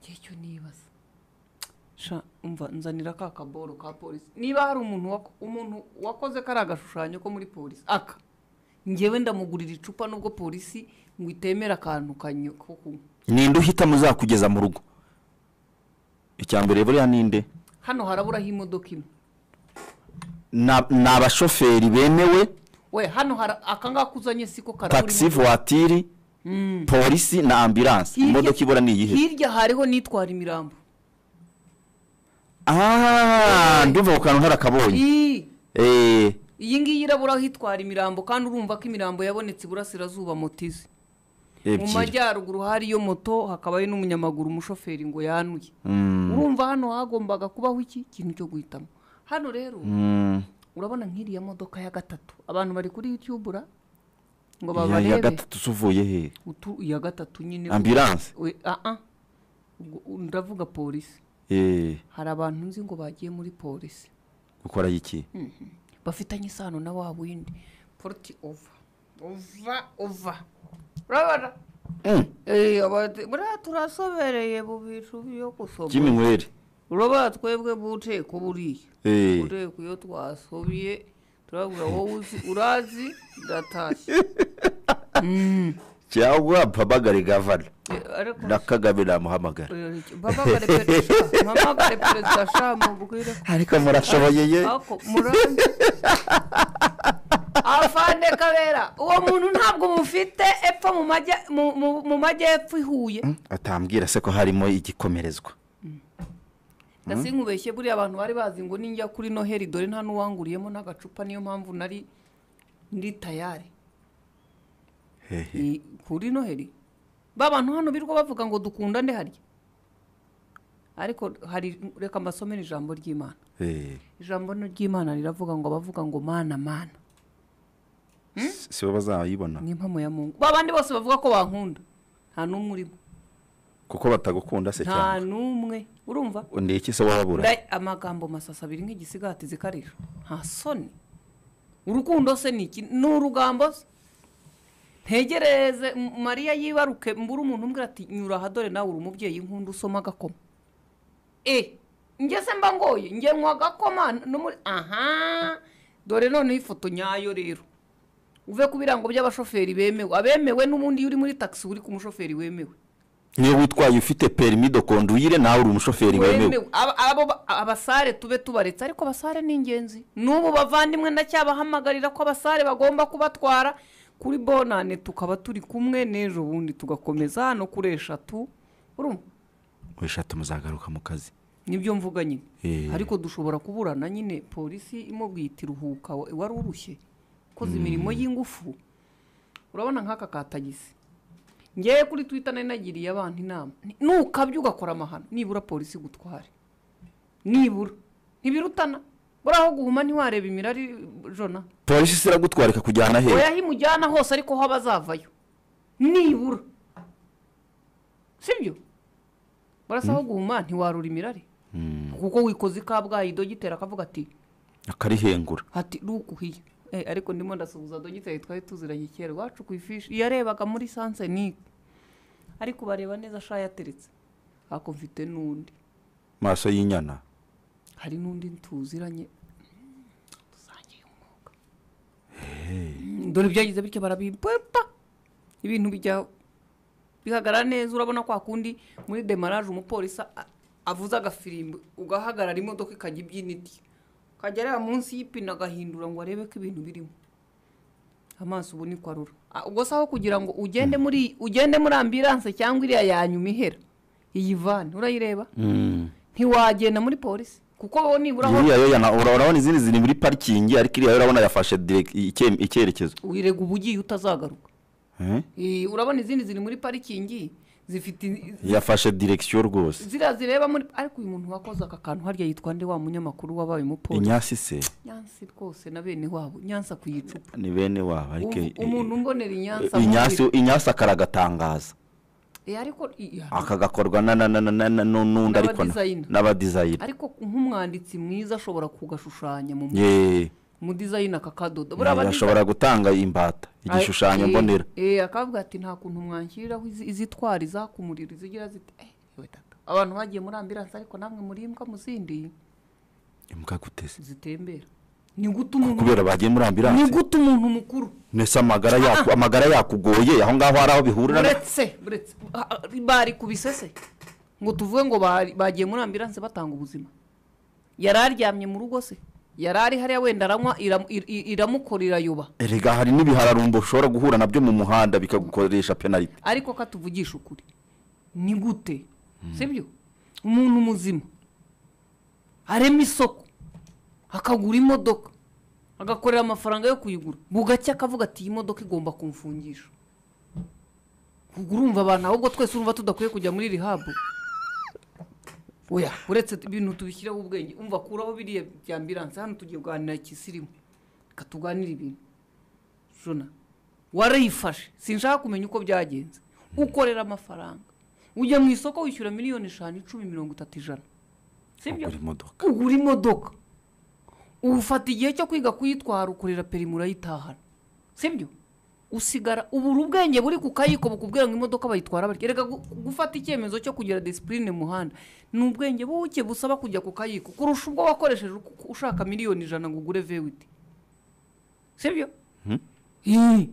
igihe cyo nibaza sha umva nzanira ka kaboro ka polisi niba hari umuntu wako- umuntu wakoze kariya gashushanyo ko muri polisi aka ngewe ndamugurira icupa nubwo polisi ngo itemera akantu kanyo ko kunywa ninde uhitamo uzakugeza mu rugo icya mbere buriya ninde hano haraburaho imodoka imwe Na- ni abashoferi bemewe we hano hara akangaka uzanye siko karabura taxi imodoka. vuwatiri polisi na ambiranse Hirya- imodoka ibura ni iyihe hirya hariho n'itwara imirambo aha ndumva ku kantu nkarakabonye Ii, eee iyi ngiyi iraburaho itwara imirambo kandi urumva ko imirambo yabonetse iburasirazuba motize mu ebyiri majyaruguru hariyo moto hakabayo n'umunyamaguru umushoferi ngo yanuye Mm. urumva hano hagombaga kubaho iki kintu cyo guhitamo hano rero Mm. urabona nk'iriya modoka ya gatatu abantu bari kuri yutubura ngo Ya- ya babarebe gatatu se uvuye he Utu- iya gatatu nyine ambiranse We- ah, ah. Ubwo ndavuga polisi eee hari abantu nzi ngo bagiye muri polisi gukoraho iki bafitanye isano na wa windi poroti ova ova ova urabona Mm. Eh, abati- buriya turasobereye mu bintu byo gusoma kiminywere urabona twebwe buteko buriya eee ureko iyo twasobye turabwira wowe uzi urazi ndatashye cyangwa mpamagare gavana Eh, ariko na kagame namuhamagara eh, mpamagare perezida mpamagare perezida sha mubwire ko- ariko murashoboye ye ako murambi afande kabera uwo muntu ntabwo mufite epfo mu majya- mu- mu- mu majyepfo i huye atambwira se ko harimo igikomerezwa ndasinkubeshye buriya abantu bari bazi ngo ninjya kuri noheli dore nta n'uwanguriyemo n'agacupa niyo mpamvu nari ndi tayari hehe Ni kuri noheli ba bantu hano birirwa bavuga ngo dukundane harya ariko hari reka mbasomere ijambo ry'imana eee ijambo ni ry'imana riravuga ngo abavuga ngo mana mana si bo bazayibona ni impamo ya mungu ba bandi bose bavuga ko bankunda nta n'umwe urimo kuko batagukunda se nta cyane n'umwe urumva ni iki se wababura Nda- amagambo masasa abiri nk'igisigati zikarira nta soni urukundo se ni iki ni urugambo se ntegereze M- mariya yibaruke mbura umuntu umbwira ati nyura aha dore nawe uri umubyeyi nkunda usoma agakoma e njye se mba ngoye njye nywa agakoma no muri aha dore noneho ifoto nyayo rero uve ku birango by'abashoferi bemewe abemewe n'ubundi iyo uri muri taxi uri ku mushoferi wemewe niyo witwaye ufite perimi de conduire nawe uri umushoferi wemewe wemewe Aba- abo ba- abasare tube tubaretse ariko abasare ni ingenzi n'ubu bavandimwe ndacyabahamagarira ko abasare bagomba kubatwara kuri bonane tukaba turi kumwe n'ejo bundi tugakomeza hano kuri eshatu urumva wishate muzagaruka mu kazi nibyo mvuga nyine Eh. ariko dushobora kuburana nyine polisi imubwiye iti ruhuka wa- wari urushye ukoze imirimo y'ingufu urabona nk'aka ka tagisi ngewe kuri twita nari nagiriye abantu inama Ni- nukabya ugakora amahano nibura polisi igutware nibura ntibirutana buriya aho guhuma ntiwareba imirari jona polisi se iragutwara ikakujyana hehe oya aho imujyana hose ariko ho abazavayo nibura sibyo barasa aho guhuma ntiwarura imirari kuko wikoze ikabwayi dogiteri akavuga ati akarihengura ati rukuhiye Eh, ariko ndimo ndasuhuza dogiteri twari tuziranye kera iwacu ku ifishi iyo yarebaga muri sansenike ariko bareba neza ashaya yateretse ako mfite n'undi maso y'inyana hari n'undi tuziranye dusangiye umwuga Mm, dore byagize bityo barabimpepa ibintu bijya bihagarara neza urabona kwa kundi muri demaraje umupolisi a- avuze agafirimbi ugahagarara imodoka ikajya ibyina iti ukajya areba munsi y'ipine agahindura ngo arebe ko ibintu birimo amaso ubu ni ko arura Ah, ubwo se aho kugira ngo ugende muri ugende muri ambiranse cyangwa iriya yanyuma ihera iyi vani urayireba ntiwagenda muri polisi kuko wowe nibura aho iriya yo yana- ura- urabona izindi ziri muri parikingi ariko iriya yo urabona yafashe direct- icye- icyerekezo wirega uba ugiye utazagaruka Eh? Eh, urabona izindi ziri muri parikingi zifite yafashe direkisiyo rwose ziriya zireba muri ariko uyu muntu wakoze aka kantu harya yitwa nde wa munyamakuru wabaye umupolisi inyasi se nyansi rwose na bene wabo nyansa ku icupa ni bene wabo ariko Ubu- umuntu umbonera inyansa inyasi inyasi akaragatangaza Eh, ariko i- ya- akagakorwa na- na- na- na- na- na- n'undi ariko na- N'abadizayina. n'abadizayina ariko nk'umwanditsi mwiza ashobora kugashushanya mu Ye, mu dizayini aka kadodo buriya aba design- ashobora gutanga imbata Ay- igishushanyo eh, mbonera eh akavuga ati nta kuntu mwanshyiriraho izi- izitwara izakumurira izigira zite eh, yewe tata abantu bagiye muri ambiranse ariko namwe muri imbwa mu zindi imbwa guteze zitembera ni guta umuntu kubera bagiye muri ni ambiranse guta umuntu mukuru nese amagara yaku amagara yakugoye aho ngaho hari aho bihurira na- uretse uretse ah, ah, bari kubisese ngo tuvuge ngo bari- bagiye muri ambiranse batanga ubuzima yari aryamye mu rugo se yari ari hariya wenda aranywa iram- ir- ir- iramukora irayoba erega hari n'ibihararumbo ushobora guhura nabyo mu muhanda bikagukoresha penaliti ariko katuvugisha ukuri ni gute sibyo umuntu muzima arema isoko akagura imodoka agakorera amafaranga yo kuyigura bugacya akavuga ati iyi modoka igomba kumfungisha ubwo urumva abantu ahubwo twese urumva tudakwiye kujya muri rihabu oya uretse ibintu tubishyireho ubwenge umva kuraho biriya bya ambiranse hano tugiye kuganira ikisirimu reka tuganire ibintu jona warayifashe sinshaka kumenya uko byagenze ukorera amafaranga ujya mu isoko wishyura miliyoni eshanu icumi mirongo itatu ijana sibyo ugura imodoka ugura imodoka ufata igihe cyo kwiga kuyitwara ukorera perimi urayitahana sibyo usigara ubura ubwenge buri ku kayiko bukubwira ngo imodoka bayitwara batya reka gu- gufata icyemezo cyo kugira disipurine mu muhanda ni ubwenge buke busaba kujya ku kayiko kurusha ubwo wakoresheje uku- ushaka miliyoni ijana ngo ugure vewiti sibyo Ih,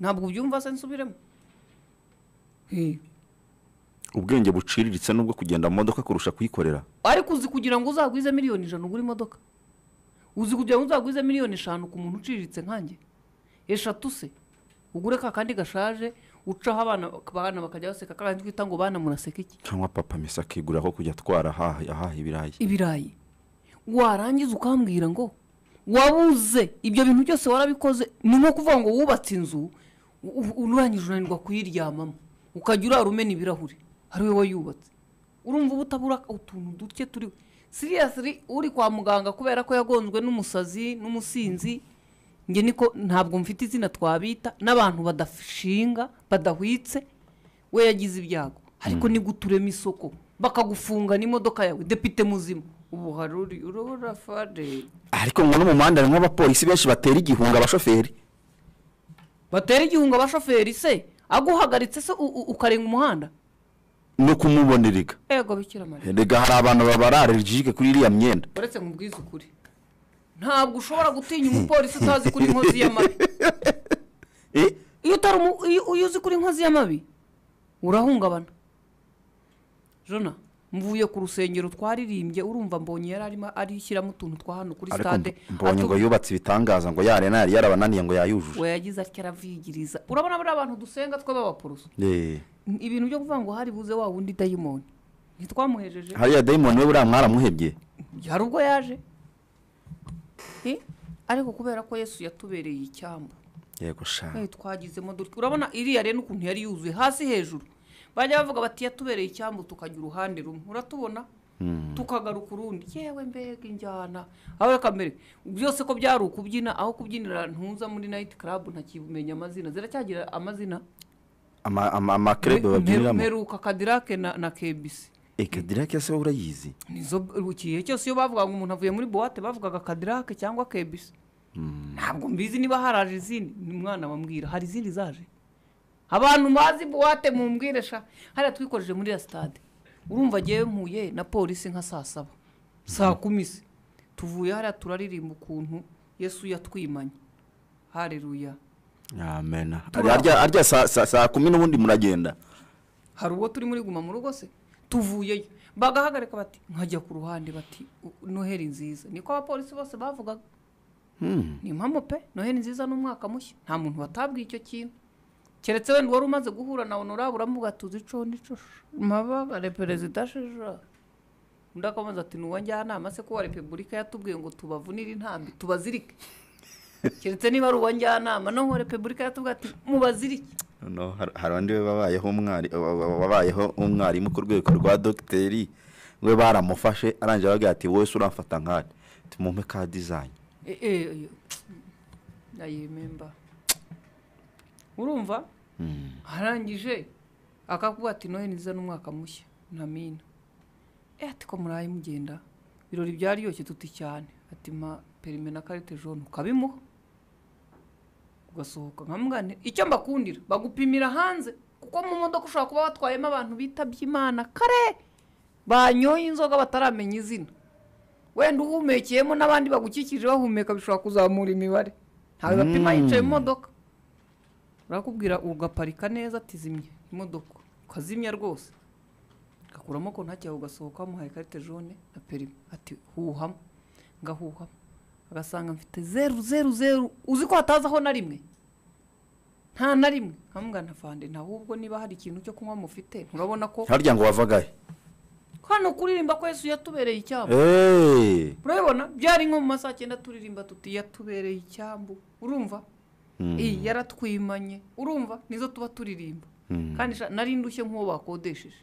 ntabwo ubyumva se nsubiremo Ih, ubwenge buciriritse nubwo kugenda mu modoka kurusha kuyikorera ariko uzi kugira ngo uzagwize miliyoni ijana ugura imodoka uzi kugira ngo uzagwize miliyoni eshanu ku muntu uciriritse nkanjye eshatu se ugure ka kandi gashaje ucaho abana abana bakajya baseka ka kandi twita ngo bana muraseka iki cyangwa papa misa akigurira aho kujya atwara ahaha ahaha ibirayi ibirayi warangiza ukambwira ngo wabuze ibyo bintu byose warabikoze ni nko kuvuga ngo wubatse inzu u- u- urangije unanirwa kuyiryamamo ukajya urara umena ibirahuri ari wowe wayubatse urumva uba utabura utuntu duke turiwe siriyasiri uri kwa muganga kubera ko yagonzwe n'umusazi n'umusinzi njye niko ntabwo mfite izina twabita n'abantu badashinga badahwitse we yagize ibyago ariko ni guturema isoko bakagufunga n'imodoka yawe depite muzima ubu hari uri urabura fade ariko ngo no mu muhanda harimo abapolisi benshi batera igihunga abashoferi batera igihunga abashoferi se aguhagaritse se u- u- ukarenga umuhanda no kumubonerega ego bikira mariya erega hari abantu baba ari allergique kuri iriya myenda uretse mu bwizukuri ntabwo ushobora gutinya umupolisi utazi kuri inkozi y'amabi Eh, iyo utari umu- iyo iyo uzi kuri inkozi y'amabi urahungabana jona mvuye ku rusengero twaririmbye urumva mbonye yari arimo arishyiramo utuntu twa hano kuri ariko stade mb- mbonye ngo yubatse ibitangaza ngo yarena yari yarabananiye ngo yayujuje we yagize atyo aravigiriza urabona bariya abantu dusenga twe b'abaporoso Eh, ibintu byo kuvuga ngo hari buze wa wundi dayimoni ntitwamuhejeje hariya dayimoni we buriya mwaramuhebye hari ubwo yaje Eh, ariko kubera ko yesu yatubereye icyambu yego sha Eh, twagizemo dutya urabona iriya rero ukuntu yari yuzuye hasi hejuru bajya bavuga bati yatubereye icyambu tukajya uruhande rumwe uratubona tukagaruka urundi yewe mbega injyana aho reka mbere byose ko byari ukubyina aho kubyinira ntuza muri nayiti karabu ntakibumenya amazina ziracyagira amazina Ama- ama- amakirebe Mpe- babyiniramo mperuka kadirake na, na kebisi ekadirake se wowe urayizi nizo igihe cyose iyo bavugaga ngo umuntu avuye muri buwate bavugaga kadirake cyangwa kebisi ntabwo mbizi niba haraje izindi ni umwana wambwira hari izindi zaje abantu bazi buwate mumbwire sha hariya twikoreje muri ya sitade urumva agiye mpuye na polisi nka saa saba saa kumi se tuvuye hariya turaririmba ukuntu yesu yatwimanye hareruya amena Turaba. arya arya saa- saa saa kumi n'ubundi muragenda hari ubwo turi muri guma mu rugo se tuvuyeyo bagahagarika bati nkajya ku ruhande bati "U- noheli nziza niko abapolisi bose bavugaga Hmm. ni impamo pe noheli nziza ni umwaka mushya nta muntu watabwiye icyo kintu keretse wenda wari umaze guhura na honorable uramuvuga tuzi ico n'ico mababare perezida sheja undi akamubaza ati nuwo njyanama se ko wa repubulika yatubwiye ngo tubavunire intambi tubazirike keretse niba ari uwo njyanama noneho repubulika yatubwiye ati mubazirike no hari undi we wabayeho umwari wabayeho umwarimu ku rwego rwa dogiteri we baramufashe arangije ababwira ati wowe se uramfata nkari tumumpe ka dizayini Eh, eh, oyo. ayememba urumva arangije akakuba ati noheli nziza n'umwaka mushya ntamina e ati ko muraye mugenda ibirori byaryoshye tuti cyane ati ma perime na karite jone ukabimuha ugasohoka nkamugane icyo mbakundira bagupimira hanze kuko mu modoka ushobora kuba watwayemo abantu bitabye imana kare banyoye inzoga bataramenya izina wenda uhumekeyemo n'abandi bagukikije bahumeka bishobora kuzamura imibare ntawe bapima yicaye mu modoka barakubwira ugaparika neza ati zimya imodoka ukazimya rwose ugakuramo konti hakeye ugasohoka bamuhaye ikarita jone na perime ati huhamo ngahuhamo agasanga mfite zeru zeru zeru uzi ko hatazaho na rimwe nta na rimwe nkamugana fande ntabwo niba hari ikintu cyo kunywa mufite nturabona ko harya ngo wavagaye hano kuririmba ko yesu yatubereye icyambu eee urabibona byari nko mu masaha cyenda turirimba tuti yatubereye icyambu urumva iyi yaratwimanye urumva nizo tuba turirimba kandi sha- nari ndushye nk'uwo bakodesheje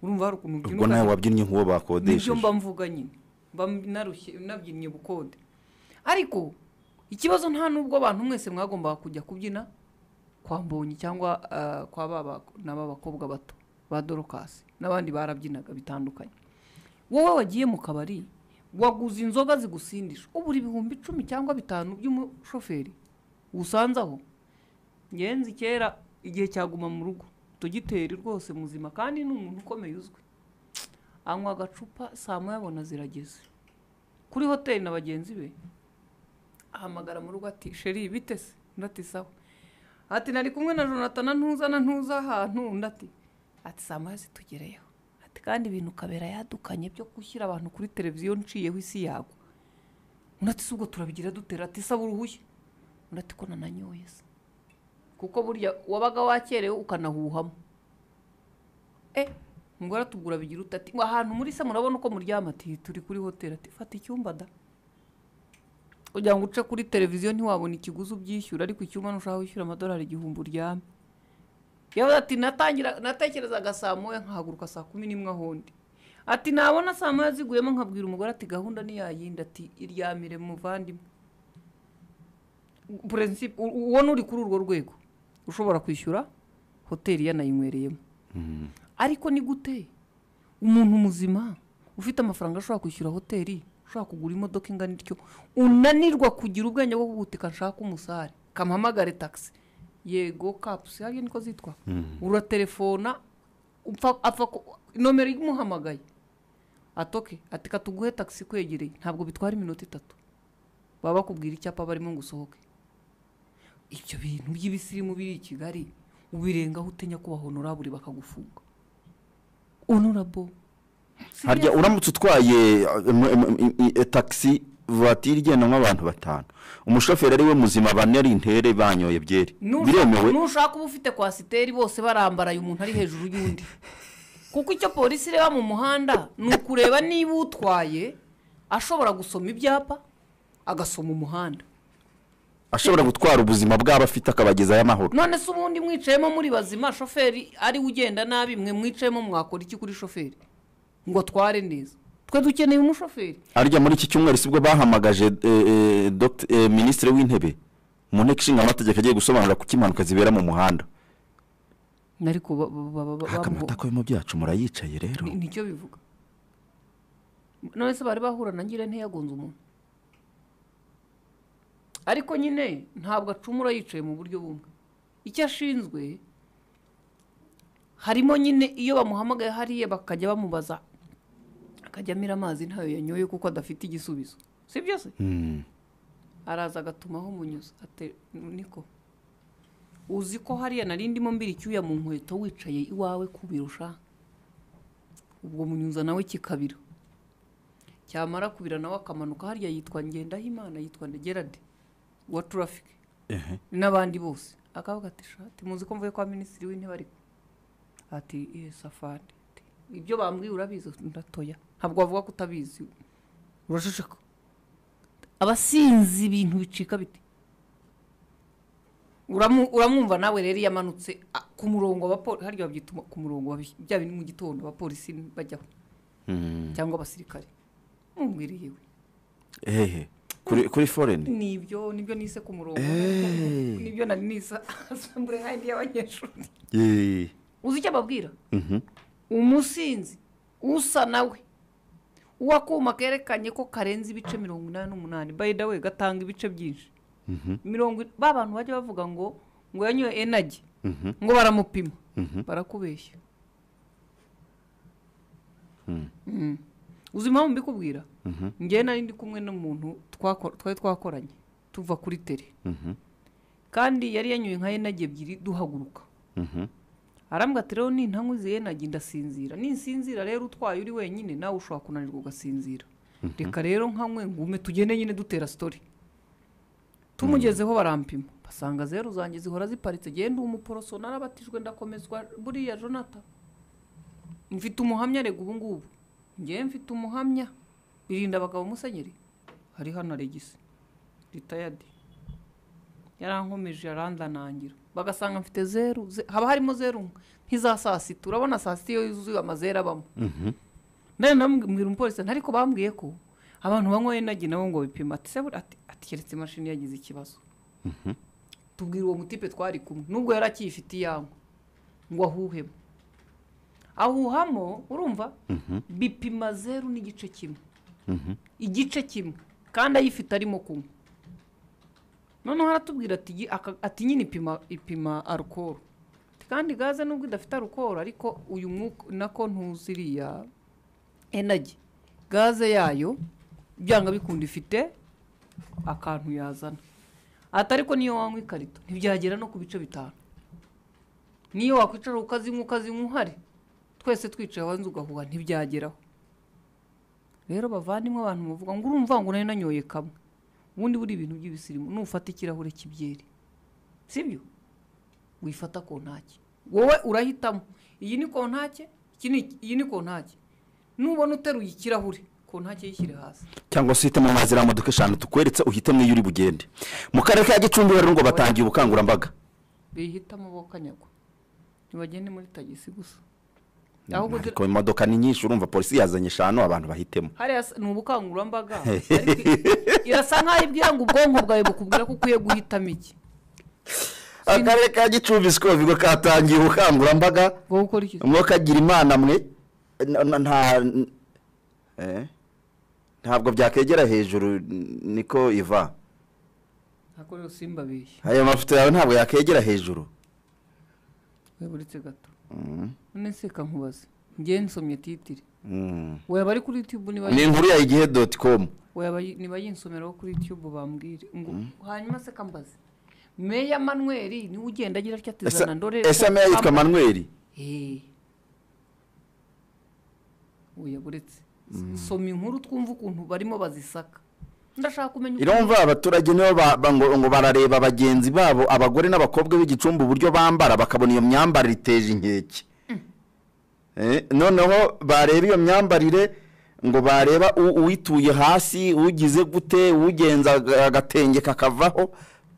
urumva hari ukuntu ubwo nawe ubyina wabyinnye nk'uwo nibyo bakodesheje mba mvuga nyine mba narushye nabyinnye bukode ariko ikibazo nta n'ubwo abantu mwese mwagombaga kujya kubyina kwa mbonyi cyangwa ah, kwa baba n'aba bakobwa bato ba dorokasi n'abandi barabyinaga bitandukanye wowe wagiye mu kabari waguze inzoga zigusindisha ubura ibihumbi icumi cyangwa bitanu by'umushoferi usanzaho ngenzi kera igihe cyaguma mu rugo tugiteri rwose muzima kandi ni umuntu ukomeye uzwi anywa agacupa saa moya abona zirageze kuri hoteli na bagenzi be ahamagara mu rugo ati sheri bite se undi ati sawa ati nari kumwe na jonathan ntuza na ntuza ahantu undi ati ati saa moya zitugereyeho ati kandi ibintu kabera yadukanye byo gushyira abantu kuri televiziyo nciyeho isi yagwa undi ati si ubwo turabigira dutera ati saba uruhushya undi ati ko nananyoye se kuko burya wabaga wakerewe ukanahuhamo eh umugore atubwira bigira uti ati ahantu muri se murabona uko muryama ati turi kuri hoteli ati fata icyumba da kugira ngo uce kuri televiziyo ntiwabona ikiguzi ubyishyura ariko icyumba ntushaka wishyura amadolari igihumbi uryame yavuze ati natangira natekerezaga saa moya nkahaguruka saa kumi n'imwe ahondi ati nabona saa moya ziguyemo nkabwira umugore ati gahunda niyayindi ati iryamire muvandimwe purensipe uwo n'uri kuri urwo rwego ushobora kwishyura hoteli yanayinywereyemo ariko ni gute umuntu muzima ufite amafaranga ashobora kwishyura hoteli ushobora kugura imodoka ingana ityo unanirwa kugira ubwenge bwo kugutika nshaka umusare kamuhamagare taxi yego kapusi hariya niko zitwa uratelefona upfa apfa ku- nomero imuhamagaye atoke ati katuguhe taxi kwegereye ntabwo bitwara iminota itatu baba bakubwira icyapa barimo ngo usohoke ibyo bintu by'ibisirimu biri i kigali ubirengaho utinya kuba honorable bakagufunga honorable harya uramutse utwaye eh, em- em- i- i- taxi vatiri igendanwa abantu batanu umushoferi ari we muzima bane ari intere banyoye byeri Nusha- biremewe nushaka uba ufite kwasiteri bose barambaraye umuntu ari hejuru y'undi kuko icyo polisi ireba mu muhanda ni ukureba niba utwaye ashobora gusoma ibyapa agasoma umuhanda ashobora gutwara ubuzima bw'abafite akabagezayo amahoro none se ubundi mwicayemo muri bazima shoferi ari we ugenda nabi mwe mwicayemo mwakora iki kuri shoferi ngo atware neza twe dukeneye umushoferi harya muri iki cyumweru sibwo bahamagaje eh, eh, Dr- eh, minisitiri w'intebe mu nteko ishinga amategeko agiye gusobanura kuko impanuka zibera mu muhanda ariko ba- ba- ba- ba- bamuho- akamata k'abimo byacu murayicaye rero ni- nicyo bivuga none se bari bahura na ngira ntiyagonze umuntu ariko nyine ntabwo acumura yicaye mu buryo bumwe icyo ashinzwe harimo nyine iyo bamuhamagaye hariya bakajya bamubaza akajya amira amazi ntayo yanyoye kuko adafite igisubizo si byo se Mm. araza agatumaho umunyuza ate niko uzi ko hariya nari ndimo mbira icyuya mu nkweto wicaye iwawe ku biro ushaka ubwo munyuza nawe kikabira cyamara kubira nawe akamanuka hariya yitwa ngendahimana yitwa gerade wa turafike n'abandi bose akavuga ati shati muzi ko mvuye kwa minisitiri w'intebe ariko ati iye safari Ati, ibyo bambwiye urabizi ndatoya ntabwo wavuga ko utabizi urashishika abasinzi ibintu bicika biti Uramu- uramwumva nawe rero iyo amanutse a- ku murongo abapoli harya babyita ku murongo babi- bya bindi mu gitondo abapolisi bajyaho cyangwa abasirikare mumwiriye we ehe kuri kuri foreni nibyo nibyo nise ku murongo Eh. nibyo nari nisa asambure handi y'abanyeshuri Yee. uzi icyo ababwira Mhm. umusinzi usa nawe uwakuma kerekanye ko karenze ibice mirongo inani n'umunani bayida we gatanga ibice byinshi mirongo in- ba bantu bajya bavuga ngo ngo yanyoye enagi ngo baramupima barakubeshya Mm. uzi impamvu mbikubwira njyewe nari ndi kumwe n'umuntu twako- twari twakoranye tuva kuri tere kandi yari yanyoye nka yenage ebyiri duhaguruka arambwa ati rero nintankuze yenage ndasinzira ninsinzira rero utwaye uri wenyine nawe ushobora kunanirwa ugasinzira reka rero nkanywe ngume tugende nyine dutera sitori tumugezeho barampima basanga zeru zanjye zihora ziparitse genda umuporoso narabatijwe ndakomezwa buriya jonata mfite umuhamya rega ubu ngubu ngewe mfite umuhamya birinda abagabo musenyeri hari hano regisi ritayadi yarankomeje arandanangira bagasanga mfite zeru ze- haba harimo zeru nk'iza saa sita urabona saa sita iyo yuzuye amazeru abamo nari nabwira umupolisi ati, ariko bambwiye ko abantu banywa yenagi nabo ngo bipima ati se buriya- ati- ati keretse imashini yagize ikibazo tubwira uwo mutipe twari kumwe nubwo yari akiyifite iyanywa ngo ahuhemo ahuhamo urumva bipima zeru n'igice kimwe igice kimwe kandi ayifite arimo kunywa noneho aratubwira ati "Gi- aka- ati nyine ipima ipima arukoro kandi gaze nubwo idafite arukoro ariko uyu mwuka nako ntuziriya enagi gaze yayo byanga bikunda ifite akantu yazana ati ariko niyo wanywa ikarito ntibyagera no ku bice bitanu niyo wakwicara ukazinywa ukazinywa uhari twese twicaye wanze ugahuha ntibyageraho rero bavandimwe abantu muvuga ngo urumva ngo nari nanyoye kamwe ubundi buri ibintu by'ibisirimu nufata ikirahure cy'ibyeri sibyo wifata kontake wowe urahitamo iyi ni kontake iki ni- iyi ni kontake nubona uteruye ikirahure kontake yishyire hasi cyangwa se uhitemo amazi iriya modoka eshanu tukweretse uhitemo iyo uri bugende mu karere ka gicumbi rero ngo batangiye ubukangurambaga bihitamo bo kanyagwa ntibagende muri tagisi gusa ahubwo ariko imodoka ni nyinshi urumva polisi yazanye eshanu abantu bahitemo hariya s- ni ubukangurambaga ariko i- irasa nk'aho ibwira ngo ubwonko bwawe bukubwira ko ukwiye guhitamo iki akarere ka gicumbi sikoro bigo katangiye ubukangurambaga wowe ukora iki mwo kagira imana mwe na- na- nta eh? ntabwo byakegera hejuru niko iva ntabwo rero simbabeshye aya mafoto yawe ntabwo yakegera hejuru weburetse gato Mm. none se kankubaze ngewe nsomye titire Mm. wayaba ari kuri youtube niba ni inkuru ya igihe doti komu wayaba yi- niba yinsomeraho kuri youtube bambwire ngo hanyuma se kambaze meya manweri niwe ugenda agira atya ati Ese- zana ndore ese meya yitwa manweri Eh. oya buretse soma inkuru twumva ukuntu barimo bazisaka ndashaka kumenya ukuntu- irumva abaturage nibo ba- ba- ngo ngo barareba bagenzi babo abagore n'abakobwa b'igicumbi uburyo bambara bakabona iyo myambarire iteje inkeke Eh, noneho bareba iyo myambarire ngo bareba u- uwituye hasi ugize gute ugenza aga- agatenge kakavaho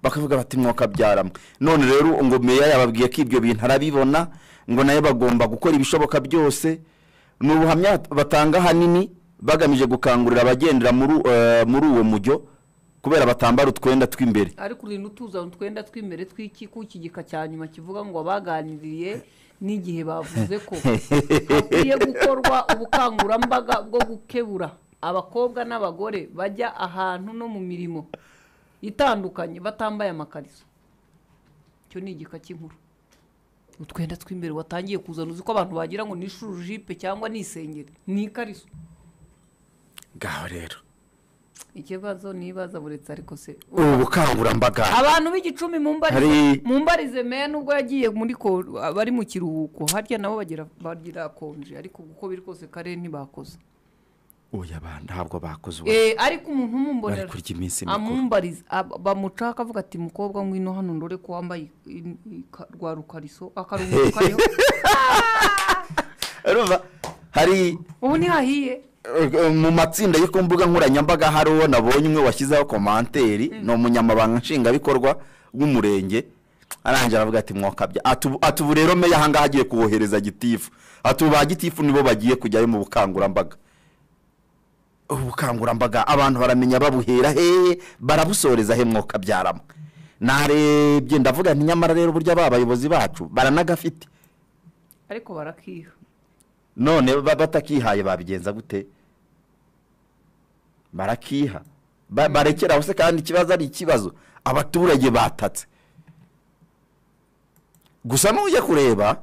bakavuga bati mwokabyaramo none rero ngo meya yababwiye ko ibyo bintu arabibona ngo nayo bagomba gukora ibishoboka byose ni ubuhamya batanga ahanini bagamije gukangurira abagendera muri u- eh, muri uwo mujyo kubera batambara utwenda tw'imbere ariko urinda utuza utwenda tw'imbere tw'iki ku kigika cya nyuma kivuga ngo abaganiriye n'igihe bavuze ko hakwiye gukorwa ubukangurambaga bwo gukebura abakobwa n'abagore bajya ahantu no mu mirimo itandukanye batambaye amakariso icyo ni igika cy'inkuru utwenda tw'imbere watangiye kuzana uzi ko abantu bagira ngo ni jipe cyangwa ni isengeri ni ikariso ngaho rero ikibazo nibaza buretse ariko se ubu bukangurambaga abantu b'igicumbi mu mbarize Hari- mu mbarize meya nubwo yagiye muri ko bari mu kiruhuko harya nabo bagira bagira konje ariko uko biri kose kare ntibakoze oya ba- ntabwo bakoze ubu eh ariko umuntu umumbonera bari kurya iminsi mikuru amumbariza ab- bamuca akavuga ati mukobwa ngwino hano ndore ko wambaye i- i- ka- rwa rukariso akarungu kariho urumva hari ubu ntihahiye eh, mu matsinda yo ku mbuga nkoranyambaga hari uwo nabonye umwe washyizeho komanteri ni umunyamabanga nshingwabikorwa w'umurenge arangije aravuga ati mwokabya Ati ubu- ati ubu rero meya ahangaha agiye kubohereza gitifu ati ubu ba gitifu nibo bagiye kujyayo mu bukangurambaga ubu bukangurambaga abantu baramenya babuhera hehe barabusoreza he mwokabyaramo narebye ndavuga nti nyamara rero burya ba bayobozi bacu baranagafite ariko barakiha none ba- batakihaye babigenza gute barakiha Ba- barekeraho se kandi ikibazo ari ikibazo abaturage batatse gusa nujya kureba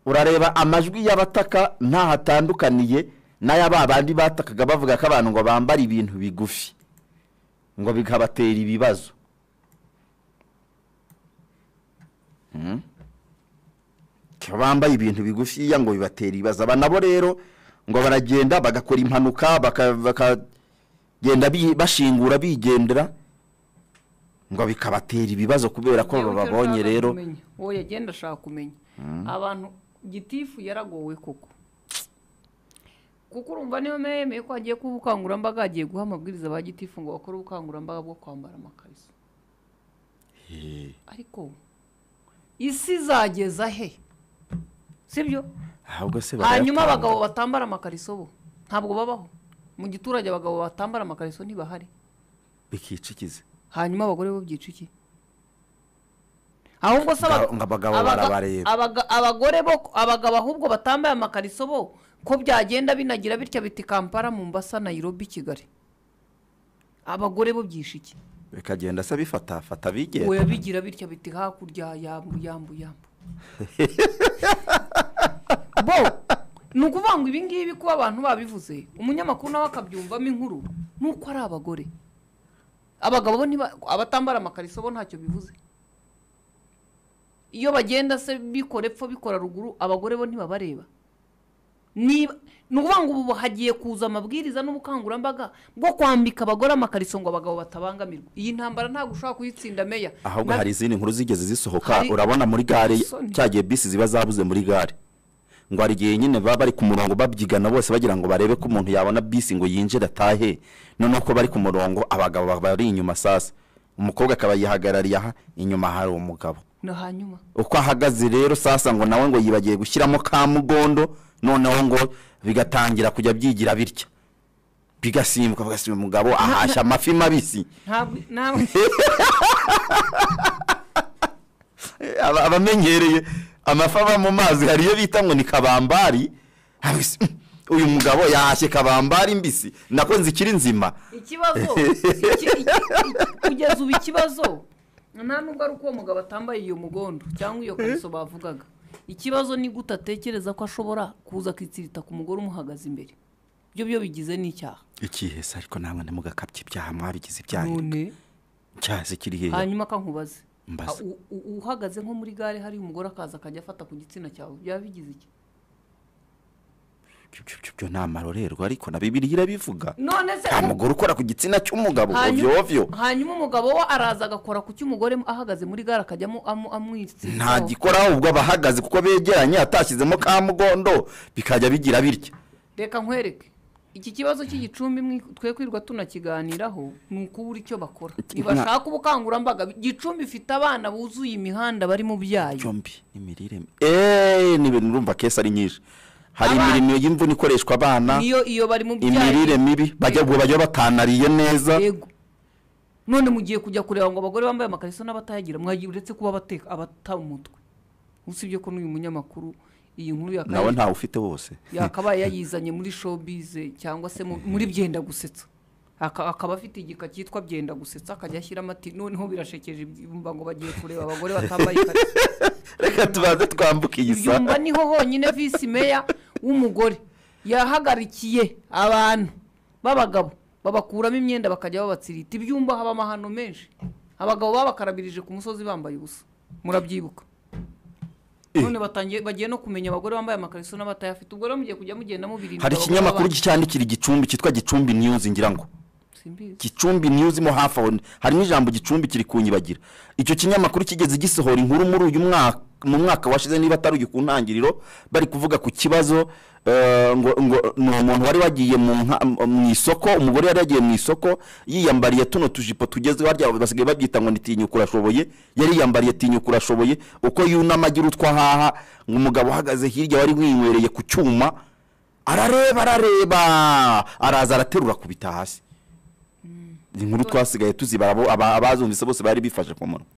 urareba amajwi y'abataka ntaho atandukaniye n'aya babandi batakaga bavuga ko abantu ngo bambara ibintu bigufi ngo bikabatera ibibazo Mm. Ko bambaye ibintu bigufiya ngo bibatera ibibazo aba nabo rero ngo baragenda bagakora impanuka baka- bakagenda bi- bashingura bigendera ngo bikabatera ibibazo kubera ko Ngewe icyo bababonye nshaka rero kumenya, uwo yagenda ashaka kumenya abantu gitifu yaragowe koko kuko urumva niyo memeye ko hagiye kuba ubukangurambaga hagiye guha amabwiriza ba gitifu ngo bakore ubukangurambaga bwo kwambara amakariso ariko isi izageza he sibyo ahubwo se hanyuma barayatanga. abagabo batambara amakariso bo ntabwo babaho mu giturage abagabo batambara amakariso ntibahari bikicikize hanyuma abagore bo byica iki ahubwo se Nga- aba- nga abagabo abaga- barabareba. abaga- abagore bo abagabo ahubwo batambaye amakariso bo ko byagenda binagira bityo biti kampala mombasa nayirobi kigali abagore bo byisha iki bikagenda se bifata fata we bigenda bigira bityo biti hakurya yambu yambu yambu bo ni ukuvuga ngo ibi ngibi kuba abantu babivuze umunyamakuru nawe akabyumvamo inkuru ni uko ari abagore abagabo bo ntiba abatambara amakariso bo ntacyo bivuze iyo bagenda se bikora epfo bikora ruguru abagore bo ntibabareba niba ni ukuvuga ngo ubu hagiye kuza amabwiriza n'ubukangurambaga bwo kwambika abagore amakariso ngo abagabo batabangamirwa iyi ntambara ntabwo ushobora kuyitsinda meya ahubwo Na- hari izindi nkuru zigeze zisohoka Hari- urabona muri gare Isoni. cya gihe bisi ziba zabuze muri gare ngo hari igihe nyine baba bari ku murongo babyigana bose bagira ngo barebe ko umuntu yabona bisi ngo yinjire atahe noneho ko bari ku murongo abagabo bari inyuma sasa umukobwa akaba yihagarariye aha inyuma hari umugabo na hanyuma uko ahagaze rero sasa ngo nawe ngo yibagiye gushyiramo ka mugondo noneho ngo bigatangira kujya byigira bitya bigasimbuka bagasimba umugabo ahashya amafi mabisi ntabwo ntabwo Eh, aba- abamenyereye amafi ava mu mazi hari iyo bita ngo ni kabambari Abisi, uyu mugabo yahashye kabambari mbisi nako zikiri nzima ikibazo iki- iki- kugeza ubu ikibazo nta nubwo ari uko uwo mugabo atambaye iyo mugondo cyangwa iyo kariso bavugaga ikibazo ni gute atekereza ko ashobora kuza akitsirita ku mugore umuhagaze imbere ibyo byo bigize n'icyaha ikihese ariko namwe ntimugakabye ibyaha mwabigize ibyaha none cyaha kiri hehe hanyuma akankubaze Mbaza. Ah, u- u- uhagaze nko muri gare hari umugore akaza akajya afata ku gitsina cyawe byaba bigize iki Ibyo- ibyo- ibyo ni amarorerwa ariko na bibiriya irabivuga none se nta ko- mugore ukora ku gitsina cy'umugabo Hanyuma- ovyo ovyo hanyuma umugabo we araza agakora ku cy'umugore ahagaze muri gare akajyamo amwitsi ntagikora ahubwo aba ahagaze kuko begeranye atashyizemo ka mugondo bikajya bigira bitya reka nkwereke iki kibazo cy'igicumbi mwi- twe kwirwa tunakiganiraho ni ukubura icyo bakora ntibashaka ubukangurambaga gicumbi ifite abana buzuye imihanda bari mu byayo byombi n'imirire mi- eee ni ibintu urumva kesi ari nyinshi hari Abana. imirimo y'imvune ikoreshwa abana niyo iyo bari mu byayo imirire mibi bajya ngo bajya batanariye neza yego none mugiye kujya kureba ngo abagore bambaye amakariso n'abatayagira mwagiye uretse kuba abateka abata umutwe usibye ko n'uyu munyamakuru iyi nkuru yakaye- nawe ntawe ufite wose yakabaye yayizanye muri showbiz cyangwa se mu- muri byenda gusetsa Aka- akaba afite igika cyitwa byenda gusetsa akajya ashyiramo ati noneho birashekeje ibyumba ngo bagiye kureba abagore batambaye ikanzu." reka tubanze twambuke iyi ibyumba saha niho honyine visi meya w'umugore yahagarikiye abantu b'abagabo babakuramo imyenda bakajya babatsirita ibyumba haba amahano menshi abagabo babakarabirije ku musozi bambaye ubusa murabyibuka none batangiye bagiye no kumenya abagore bambaye amakariso n'abatayafite ubwo rero mugiye kujya mugenda mubirinda hari abagore ikinyamakuru b'abandi. cyandikira igicumbi cyitwa gicumbi news ngira ngo simbizi gicumbi news mo hafi aho harimo ijambo gicumbi kiri kunyibagira icyo kinyamakuru kigeze gisohora inkuru muri uyu mwaka mu mwaka washize niba atari uyu ku ntangiriro bari kuvuga ku kibazo eh, ngo ngo ni umuntu wari wagiye mu nka- mu isoko umugore yari yagiye mu isoko yiyambariye tuno tujipo tugezweho harya basigaye babyita ngo ni tinyuka urashoboye yari yiyambariye tinyuka urashoboye uko yunama agira utwo ahaha ngo umugabo uhagaze hirya wari winywereye ku cyuma arareba arareba araza araterura akubita hasi inkuru twasigaye tuzibara abo- aba- abazumvise bose bari bifashe ku munwa